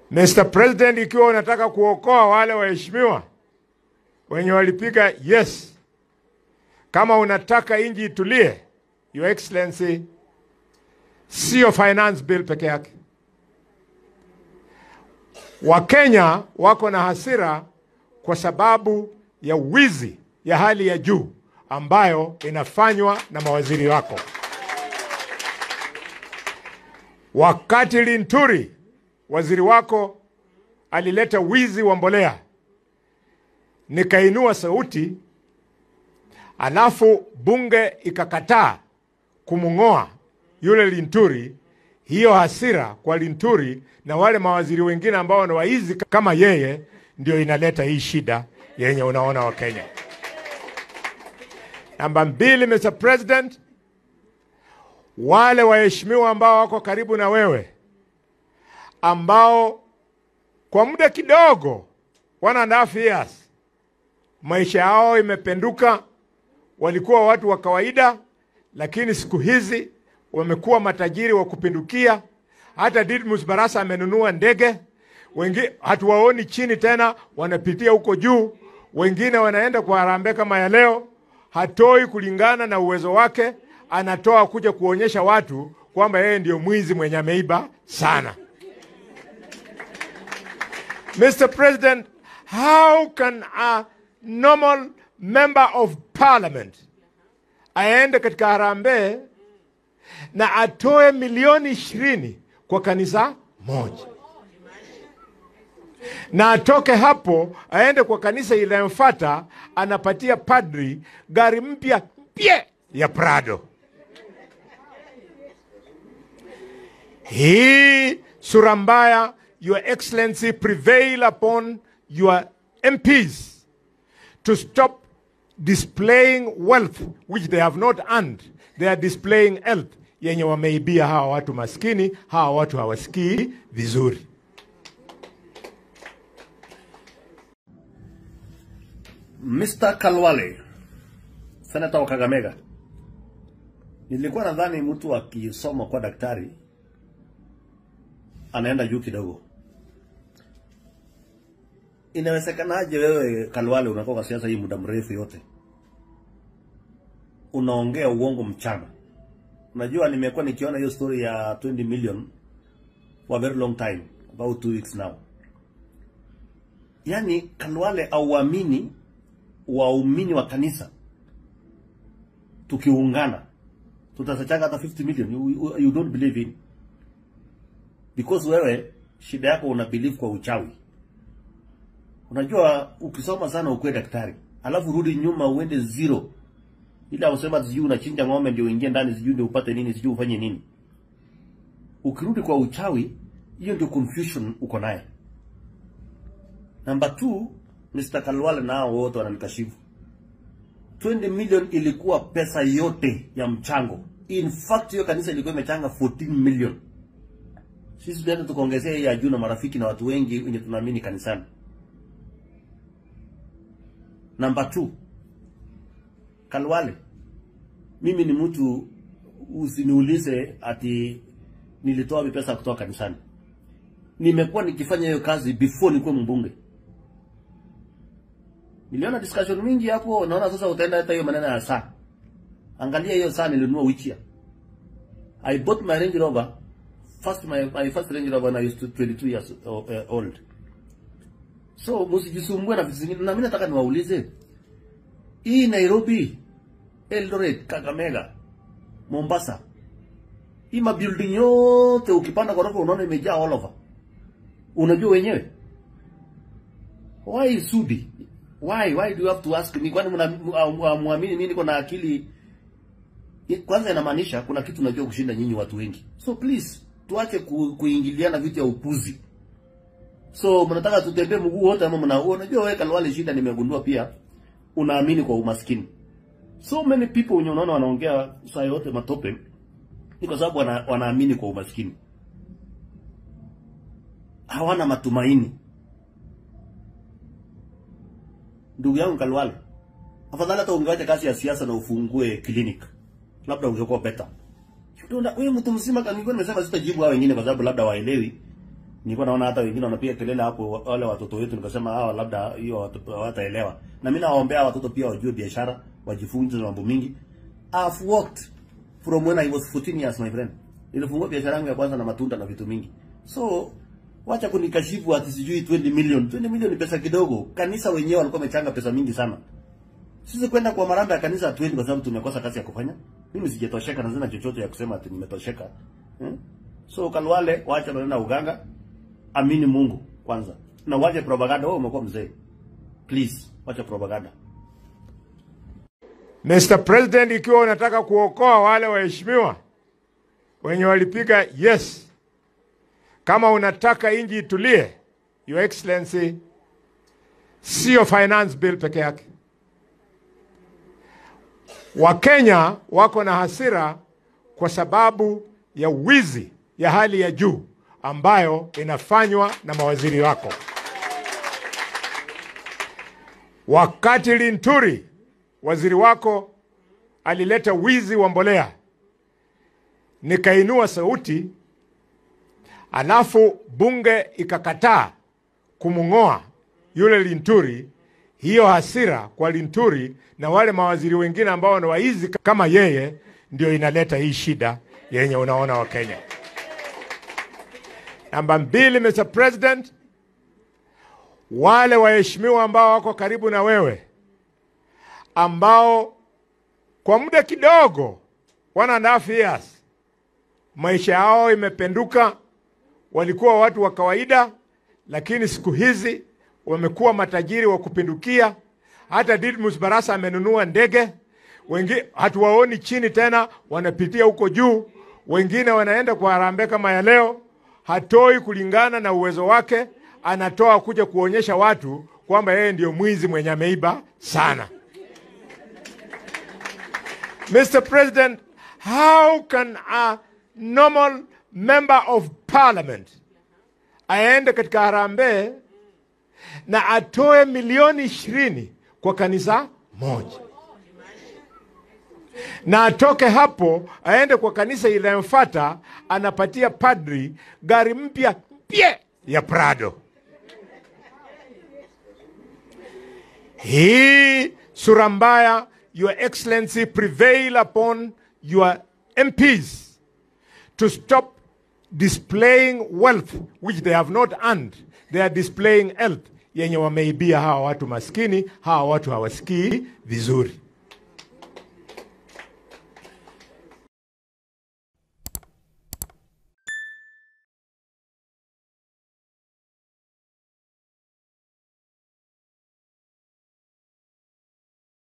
Mr. President, ikiwa unataka kuokoa wale waheshimiwa wenye walipiga yes, kama unataka inji itulie, Your Excellency, sio finance bill peke yake. Wakenya wako na hasira kwa sababu ya wizi ya hali ya juu ambayo inafanywa na mawaziri wako. Wakati Linturi waziri wako alileta wizi wa mbolea, nikainua sauti, alafu bunge ikakataa kumng'oa yule Linturi. Hiyo hasira kwa Linturi na wale mawaziri wengine ambao ni waizi kama yeye, ndio inaleta hii shida yenye unaona wa Kenya. Namba mbili, Mr. President, wale waheshimiwa ambao wako karibu na wewe ambao kwa muda kidogo, one and a half years, maisha yao imependuka. Walikuwa watu wa kawaida, lakini siku hizi wamekuwa matajiri wa kupindukia. Hata Didmus Barasa amenunua ndege, wengi hatuwaoni chini tena, wanapitia huko juu. Wengine wanaenda kwa harambee kama ya leo, hatoi kulingana na uwezo wake, anatoa kuja kuonyesha watu kwamba yeye ndio mwizi mwenye ameiba sana. Mr. President, how can a normal member of parliament aende katika harambee na atoe milioni ishirini kwa kanisa moja na atoke hapo aende kwa kanisa inayomfuata anapatia padri gari mpya mpya ya Prado. Hii sura mbaya, Your Excellency, prevail upon your MPs to stop displaying wealth which they have not earned. They are displaying wealth yenye wameibia hawa watu maskini. Hawa watu hawasikii vizuri. Mr. Kalwale, senata wa Kakamega, nilikuwa nadhani mtu akisoma kwa daktari anaenda juu kidogo. Inawezekanaje wewe Kalwale unakuwa kwa siasa hii muda mrefu yote unaongea uongo mchana? Unajua, nimekuwa nikiona hiyo story ya 20 million for a very long time, about two weeks now. Yaani Kalwale auamini waumini wa kanisa tukiungana tutasachanga hata 50 million you, you, you don't believe in because wewe shida yako una believe kwa uchawi. Unajua, ukisoma sana ukuwe daktari alafu rudi nyuma uende zero, ila usema sijui unachinja ng'ombe ndio uingie ndani, sijui ndio upate nini, sijui ufanye nini. Ukirudi kwa uchawi, hiyo ndio confusion uko naye. Number two, Mr. Kalwale nao wote wananikashifu. 20 million ilikuwa pesa yote ya mchango. In fact, hiyo kanisa ilikuwa imechanga 14 million. Sisi tunaenda tukaongezea hii ya juu na marafiki na watu wengi wenye tunaamini kanisani. Number two, Kalwale, mimi ni mtu usiniulize ati nilitoa wapi pesa kutoka kanisani. Nimekuwa nikifanya hiyo kazi before nikuwe mbunge. Niliona discussion mingi hapo, naona sasa utaenda hata hiyo maneno ya saa. Angalia hiyo saa nilinunua which year. I bought my Range Rover first my, my first Range Rover when I used to 22 years uh, old. So msijisumbue na vitu zingine, na mimi nataka niwaulize hii Nairobi, Eldoret, Kakamega, Mombasa, hii mabuilding yote ukipanda ghorofa unaona imejaa all over. Unajua wenyewe why Sudi? Why why do you have to ask me? Kwani mnaamini mimi niko na akili? Kwanza inamaanisha kuna kitu najua kushinda nyinyi watu wengi. So please tuache ku, kuingiliana vitu ya upuzi. So mnataka tutembee mguu wote ama mna unajua wewe Kalwale, shida nimegundua pia unaamini kwa umaskini. So many people wenye unaona wanaongea saa yote matope ni kwa sababu wana, wanaamini kwa umaskini. Hawana matumaini. Ndugu yangu Kalwale, afadhali hata ungewacha kazi ya siasa na ufungue clinic, labda ungekuwa better. Wewe mtu mzima, nilikuwa nimesema sitajibu hao wengine kwa sababu labda waelewi. Nilikuwa naona hata wengine wanapiga kelele hapo, wale watoto wetu, nikasema hawa labda hiyo watoto hawataelewa. Na mimi nawaombea watoto pia wajue biashara, wajifunze mambo mingi. I've worked from when I was 14 years my friend. Nilifungua biashara yangu ya kwanza na matunda na vitu mingi. So wacha kunikashifu ati sijui 20 million. 20 million ni pesa kidogo. Kanisa wenyewe walikuwa wamechanga pesa mingi sana. Sisi kwenda kwa marambe ya kanisa hatuendi kwa sababu tumekosa kazi ya kufanya. Mimi sijatosheka na sina chochote ya kusema ati nimetosheka. Hmm? So Kalwale wacha maneno ya uganga. Amini Mungu kwanza. Na wache propaganda. Wewe umekuwa mzee. Please, wacha propaganda. Mr. President, ikiwa unataka kuokoa wale waheshimiwa wenye walipiga yes, kama unataka inji itulie, Your Excellency, sio finance bill peke yake. Wakenya wako na hasira kwa sababu ya wizi ya hali ya juu ambayo inafanywa na mawaziri wako. Wakati Linturi waziri wako alileta wizi wa mbolea, nikainua sauti, alafu bunge ikakataa kumng'oa yule Linturi. Hiyo hasira kwa Linturi na wale mawaziri wengine ambao ni waizi kama yeye, ndio inaleta hii shida yenye unaona wa Kenya. Namba mbili, Mr. President, wale waheshimiwa ambao wako karibu na wewe ambao kwa muda kidogo, one and a half years, maisha yao imependuka. Walikuwa watu wa kawaida, lakini siku hizi wamekuwa matajiri wa kupindukia. Hata Didmus Barasa amenunua ndege, wengine hatuwaoni chini tena, wanapitia huko juu. Wengine wanaenda kwa harambee kama ya leo, hatoi kulingana na uwezo wake, anatoa kuja kuonyesha watu kwamba yeye ndio mwizi mwenye ameiba sana. Mr. President, how can a normal member of parliament aende katika harambee na atoe milioni ishirini kwa kanisa moja na atoke hapo aende kwa kanisa inayomfuata anapatia padri gari mpya mpye ya Prado? Hii sura mbaya Your Excellency, prevail upon your MPs to stop displaying wealth which they have not earned. They are displaying health yenye wameibia hawa watu maskini, hawa watu hawasikii vizuri.